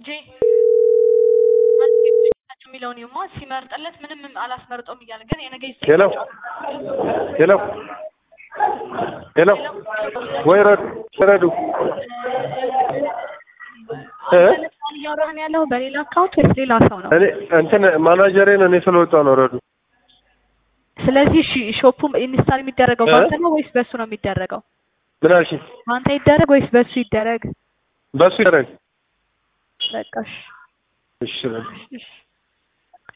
ጄ የሚለውን ይማ ሲመርጥለት ምንም አላስመርጠውም እያለ ግን የነገ ሄሎ ሄሎ ሄሎ ወይ ረዱ ረዱ እ እያወራህን ያለው በሌላ አካውንት ወይስ ሌላ ሰው ነው? እኔ እንትን ማናጀሬ ነው እኔ ስለወጣሁ ነው ረዱ ስለዚህ እሺ ሾፑ ኢንስታል የሚደረገው እ? በአንተ ነው ወይስ በሱ ነው የሚደረገው? ምን አልሽኝ? በአንተ ይደረግ ወይስ በሱ ይደረግ? በሱ ይደረግ በቃ እሺ እሺ ረዱ እሺ